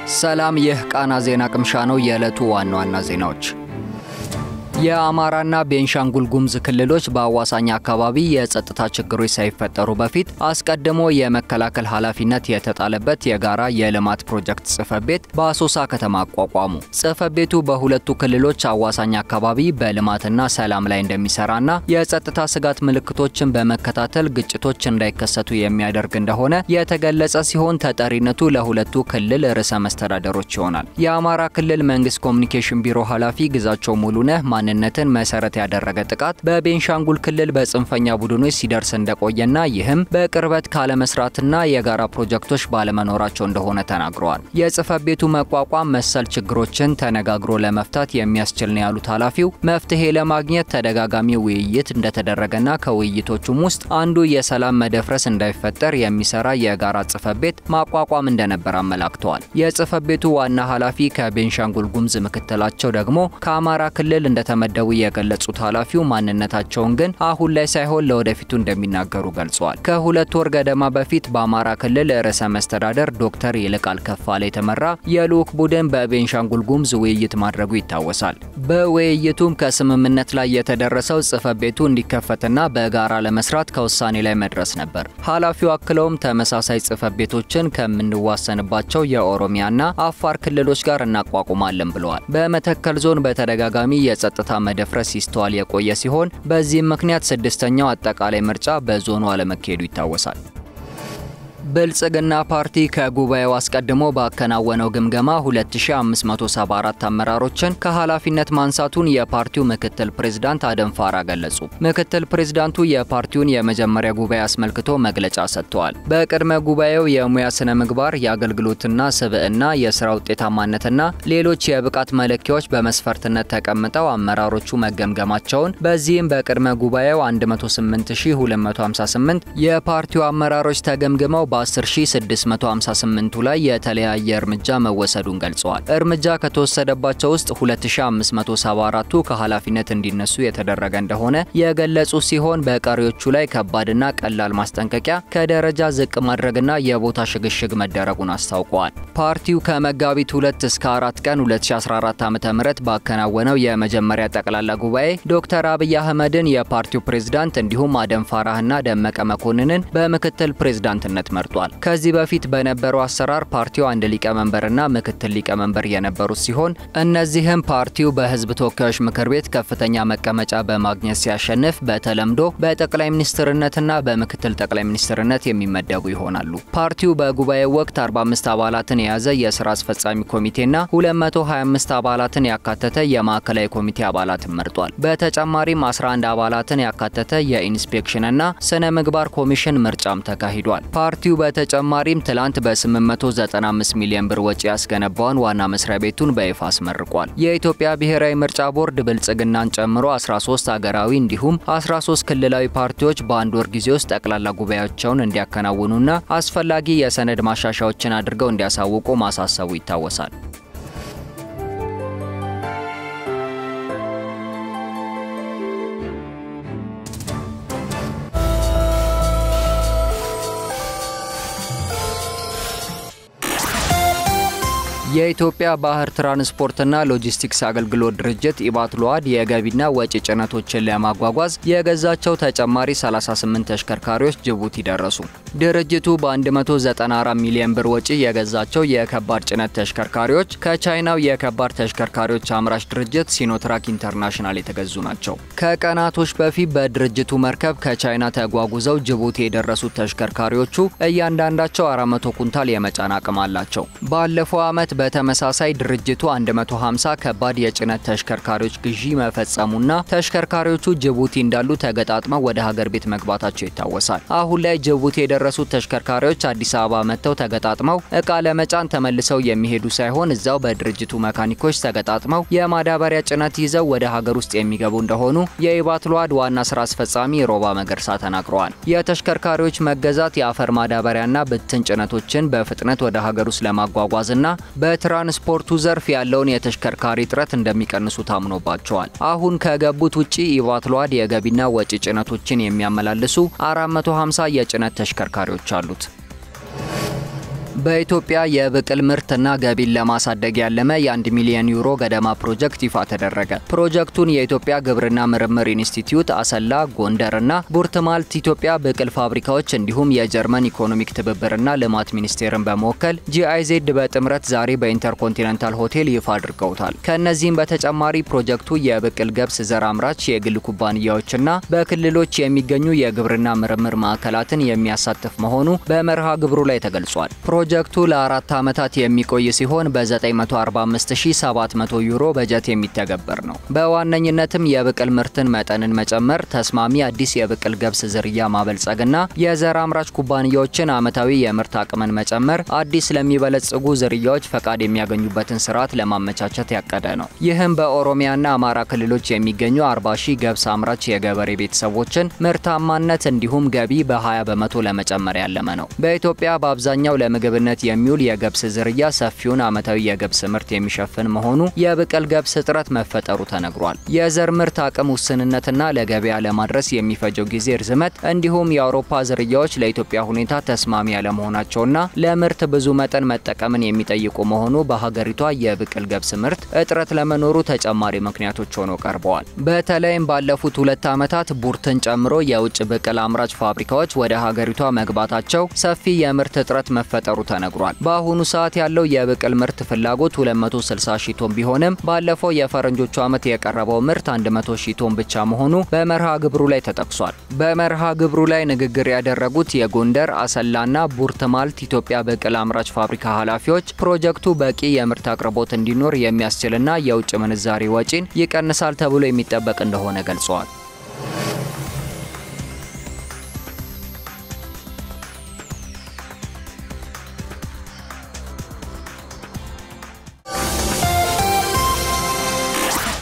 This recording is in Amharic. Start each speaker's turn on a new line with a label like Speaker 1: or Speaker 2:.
Speaker 1: ሰላም፣ ይህ ቃና ዜና ቅምሻ ነው። የዕለቱ ዋና ዋና ዜናዎች የአማራና ቤንሻንጉል ጉሙዝ ክልሎች በአዋሳኝ አካባቢ የጸጥታ ችግሮች ሳይፈጠሩ በፊት አስቀድሞ የመከላከል ኃላፊነት የተጣለበት የጋራ የልማት ፕሮጀክት ጽሕፈት ቤት በአሶሳ ከተማ አቋቋሙ። ጽሕፈት ቤቱ በሁለቱ ክልሎች አዋሳኝ አካባቢ በልማትና ሰላም ላይ እንደሚሰራና የጸጥታ ስጋት ምልክቶችን በመከታተል ግጭቶች እንዳይከሰቱ የሚያደርግ እንደሆነ የተገለጸ ሲሆን ተጠሪነቱ ለሁለቱ ክልል ርዕሰ መስተዳደሮች ይሆናል። የአማራ ክልል መንግስት ኮሚኒኬሽን ቢሮ ኃላፊ ግዛቸው ሙሉነህ ማንነትን መሰረት ያደረገ ጥቃት በቤንሻንጉል ክልል በጽንፈኛ ቡድኖች ሲደርስ እንደቆየና ይህም በቅርበት ካለመስራትና የጋራ ፕሮጀክቶች ባለመኖራቸው እንደሆነ ተናግረዋል። የጽሕፈት ቤቱ መቋቋም መሰል ችግሮችን ተነጋግሮ ለመፍታት የሚያስችል ነው ያሉት ኃላፊው መፍትሄ ለማግኘት ተደጋጋሚ ውይይት እንደተደረገና ከውይይቶቹም ውስጥ አንዱ የሰላም መደፍረስ እንዳይፈጠር የሚሰራ የጋራ ጽሕፈት ቤት ማቋቋም እንደነበር አመላክተዋል። የጽሕፈት ቤቱ ዋና ኃላፊ ከቤንሻንጉል ጉሙዝ ምክትላቸው ደግሞ ከአማራ ክልል እንደተመደቡ የገለጹት ኃላፊው ማንነታቸውን ግን አሁን ላይ ሳይሆን ለወደፊቱ እንደሚናገሩ ገልጸዋል። ከሁለት ወር ገደማ በፊት በአማራ ክልል ርዕሰ መስተዳደር ዶክተር ይልቃል ከፋለ የተመራ የልዑክ ቡድን በቤንሻንጉል ጉሙዝ ውይይት ማድረጉ ይታወሳል። በውይይቱም ከስምምነት ላይ የተደረሰው ጽሕፈት ቤቱ እንዲከፈትና በጋራ ለመስራት ከውሳኔ ላይ መድረስ ነበር። ኃላፊው አክለውም ተመሳሳይ ጽሕፈት ቤቶችን ከምንዋሰንባቸው የኦሮሚያና አፋር ክልሎች ጋር እናቋቁማለን ብለዋል። በመተከል ዞን በተደጋጋሚ የጸጥታ መደፍረስ ሲስተዋል የቆየ ሲሆን በዚህም ምክንያት ስድስተኛው አጠቃላይ ምርጫ በዞኑ አለመካሄዱ ይታወሳል። ብልጽግና ፓርቲ ከጉባኤው አስቀድሞ ባከናወነው ግምገማ 2574 አመራሮችን ከኃላፊነት ማንሳቱን የፓርቲው ምክትል ፕሬዝዳንት አደም ፋራ ገለጹ። ምክትል ፕሬዝዳንቱ የፓርቲውን የመጀመሪያ ጉባኤ አስመልክቶ መግለጫ ሰጥተዋል። በቅድመ ጉባኤው የሙያ ስነ ምግባር፣ የአገልግሎትና ስብዕና፣ የስራ ውጤታማነትና ሌሎች የብቃት መለኪያዎች በመስፈርትነት ተቀምጠው አመራሮቹ መገምገማቸውን በዚህም በቅድመ ጉባኤው 108258 የፓርቲው አመራሮች ተገምግመው በ10658ቱ ላይ የተለያየ እርምጃ መወሰዱን ገልጸዋል። እርምጃ ከተወሰደባቸው ውስጥ 2574ቱ ከኃላፊነት እንዲነሱ የተደረገ እንደሆነ የገለጹ ሲሆን በቀሪዎቹ ላይ ከባድና ቀላል ማስጠንቀቂያ፣ ከደረጃ ዝቅ ማድረግና የቦታ ሽግሽግ መደረጉን አስታውቀዋል። ፓርቲው ከመጋቢት 2 እስከ 4 ቀን 2014 ዓ.ም ባከናወነው የመጀመሪያ ጠቅላላ ጉባኤ ዶክተር አብይ አህመድን የፓርቲው ፕሬዝዳንት እንዲሁም አደም ፋራህና ደመቀ መኮንንን በምክትል ፕሬዝዳንትነት መርጧል። ከዚህ በፊት በነበረው አሰራር ፓርቲው አንድ ሊቀመንበርና ምክትል ሊቀመንበር የነበሩት ሲሆን እነዚህም ፓርቲው በሕዝብ ተወካዮች ምክር ቤት ከፍተኛ መቀመጫ በማግኘት ሲያሸንፍ በተለምዶ በጠቅላይ ሚኒስትርነትና በምክትል ጠቅላይ ሚኒስትርነት የሚመደቡ ይሆናሉ። ፓርቲው በጉባኤው ወቅት 45 አባላትን የያዘ የስራ አስፈጻሚ ኮሚቴና 225 አባላትን ያካተተ የማዕከላዊ ኮሚቴ አባላትን መርጧል። በተጨማሪም 11 አባላትን ያካተተ የኢንስፔክሽንና ስነ ምግባር ኮሚሽን ምርጫም ተካሂዷል። ፓርቲው በተጨማሪም ትላንት በ895 ሚሊዮን ብር ወጪ ያስገነባውን ዋና መስሪያ ቤቱን በይፋ አስመርቋል። የኢትዮጵያ ብሔራዊ ምርጫ ቦርድ ብልጽግናን ጨምሮ 13 አገራዊ እንዲሁም 13 ክልላዊ ፓርቲዎች በአንድ ወር ጊዜ ውስጥ ጠቅላላ ጉባኤያቸውን እንዲያከናውኑና አስፈላጊ የሰነድ ማሻሻያዎችን አድርገው እንዲያሳውቁ ማሳሰቡ ይታወሳል። የኢትዮጵያ ባህር ትራንስፖርትና ሎጂስቲክስ አገልግሎት ድርጅት ኢባትሎአድ የገቢና ወጪ ጭነቶችን ለማጓጓዝ የገዛቸው ተጨማሪ 38 ተሽከርካሪዎች ጅቡቲ ደረሱ። ድርጅቱ በ194 ሚሊዮን ብር ወጪ የገዛቸው የከባድ ጭነት ተሽከርካሪዎች ከቻይናው የከባድ ተሽከርካሪዎች አምራች ድርጅት ሲኖትራክ ኢንተርናሽናል የተገዙ ናቸው። ከቀናቶች በፊት በድርጅቱ መርከብ ከቻይና ተጓጉዘው ጅቡቲ የደረሱት ተሽከርካሪዎቹ እያንዳንዳቸው 400 ኩንታል የመጫን አቅም አላቸው። ባለፈው ዓመት በተመሳሳይ ድርጅቱ 150 ከባድ የጭነት ተሽከርካሪዎች ግዢ መፈጸሙና ተሽከርካሪዎቹ ጅቡቲ እንዳሉ ተገጣጥመው ወደ ሀገር ቤት መግባታቸው ይታወሳል። አሁን ላይ ጅቡቲ የደረሱት ተሽከርካሪዎች አዲስ አበባ መጥተው ተገጣጥመው እቃ ለመጫን ተመልሰው የሚሄዱ ሳይሆን እዛው በድርጅቱ መካኒኮች ተገጣጥመው የማዳበሪያ ጭነት ይዘው ወደ ሀገር ውስጥ የሚገቡ እንደሆኑ የኢባትሎአድ ዋና ስራ አስፈጻሚ ሮባ መገርሳ ተናግረዋል። የተሽከርካሪዎች መገዛት የአፈር ማዳበሪያና ብትን ጭነቶችን በፍጥነት ወደ ሀገር ውስጥ ለማጓጓዝና በትራንስፖርቱ ዘርፍ ያለውን የተሽከርካሪ እጥረት እንደሚቀንሱ ታምኖባቸዋል። አሁን ከገቡት ውጪ ኢባትሎአድ የገቢና ወጪ ጭነቶችን የሚያመላልሱ 450 የጭነት ተሽከርካሪዎች አሉት። በኢትዮጵያ የብቅል ምርትና ገቢን ለማሳደግ ያለመ የ1 ሚሊዮን ዩሮ ገደማ ፕሮጀክት ይፋ ተደረገ። ፕሮጀክቱን የኢትዮጵያ ግብርና ምርምር ኢንስቲትዩት አሰላ፣ ጎንደርና ቡርትማልት ኢትዮጵያ ብቅል ፋብሪካዎች እንዲሁም የጀርመን ኢኮኖሚክ ትብብርና ልማት ሚኒስቴርን በመወከል ጂአይዜድ በጥምረት ዛሬ በኢንተርኮንቲኔንታል ሆቴል ይፋ አድርገውታል። ከእነዚህም በተጨማሪ ፕሮጀክቱ የብቅል ገብስ ዘር አምራች የግል ኩባንያዎችና በክልሎች የሚገኙ የግብርና ምርምር ማዕከላትን የሚያሳትፍ መሆኑ በመርሃ ግብሩ ላይ ተገልጿል። ፕሮጀክቱ ለአራት ዓመታት የሚቆይ ሲሆን በ945700 ዩሮ በጀት የሚተገበር ነው። በዋነኝነትም የብቅል ምርትን መጠንን መጨመር፣ ተስማሚ አዲስ የብቅል ገብስ ዝርያ ማበልጸግና የዘር አምራች ኩባንያዎችን ዓመታዊ የምርት አቅምን መጨመር፣ አዲስ ለሚበለጽጉ ዝርያዎች ፈቃድ የሚያገኙበትን ስርዓት ለማመቻቸት ያቀደ ነው። ይህም በኦሮሚያና አማራ ክልሎች የሚገኙ 40 ሺህ ገብስ አምራች የገበሬ ቤተሰቦችን ምርታማነት እንዲሁም ገቢ በ20 በመቶ ለመጨመር ያለመ ነው። በኢትዮጵያ በአብዛኛው ለምግብነት የሚውል የገብስ ዝርያ ሰፊውን ዓመታዊ የገብስ ምርት የሚሸፍን መሆኑ የብቅል ገብስ እጥረት መፈጠሩ ተነግሯል። የዘር ምርት አቅም ውስንነትና ለገበያ ለማድረስ የሚፈጀው ጊዜ ርዝመት እንዲሁም የአውሮፓ ዝርያዎች ለኢትዮጵያ ሁኔታ ተስማሚ ያለመሆናቸውና ለምርት ብዙ መጠን መጠቀምን የሚጠይቁ መሆኑ በሀገሪቷ የብቅል ገብስ ምርት እጥረት ለመኖሩ ተጨማሪ ምክንያቶች ሆነው ቀርበዋል። በተለይም ባለፉት ሁለት ዓመታት ቡርትን ጨምሮ የውጭ ብቅል አምራች ፋብሪካዎች ወደ ሀገሪቷ መግባታቸው ሰፊ የምርት እጥረት መፈጠሩ ተነግሯል። በአሁኑ ሰዓት ያለው የብቅል ምርት ፍላጎት 260 ሺህ ቶን ቢሆንም ባለፈው የፈረንጆቹ ዓመት የቀረበው ምርት 100 ሺህ ቶን ብቻ መሆኑ በመርሃ ግብሩ ላይ ተጠቅሷል። በመርሃ ግብሩ ላይ ንግግር ያደረጉት የጎንደር አሰላና ቡርትማልት ኢትዮጵያ ብቅል አምራች ፋብሪካ ኃላፊዎች ፕሮጀክቱ በቂ የምርት አቅርቦት እንዲኖር የሚያስችልና የውጭ ምንዛሬ ወጪን ይቀንሳል ተብሎ የሚጠበቅ እንደሆነ ገልጸዋል።